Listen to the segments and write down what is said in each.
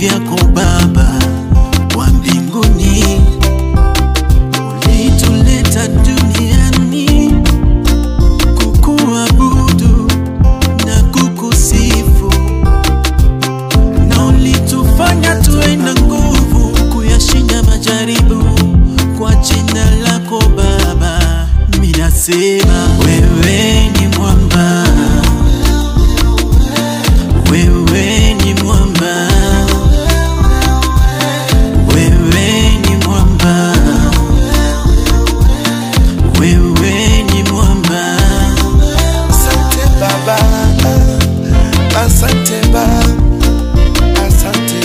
yako Baba wa mbinguni, ulituleta duniani kukuabudu na kukusifu, na ulitufanya tuwe na nguvu kuyashinda majaribu kwa jina lako Baba. Minasema wewe ni mwamba, wewe ni mwamba, wewe ni mwamba, wewe ni mwamba. Asante Baba, asante Baba, asante.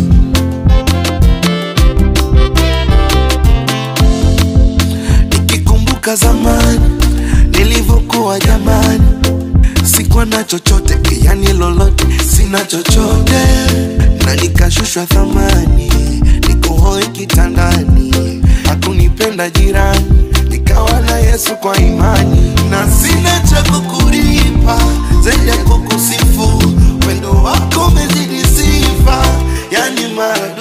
Nikikumbuka zamani nilivyokuwa jamani, sikuwa na chochote, yani lolote, sina chochote, na nikashushwa thamani, niko hoi kitandani, hakunipenda jirani, nikawa na Yesu kwa imani, na sina cha kukulipa zaidi ya kukusifu, wendo wako umezidi sifa, yani mara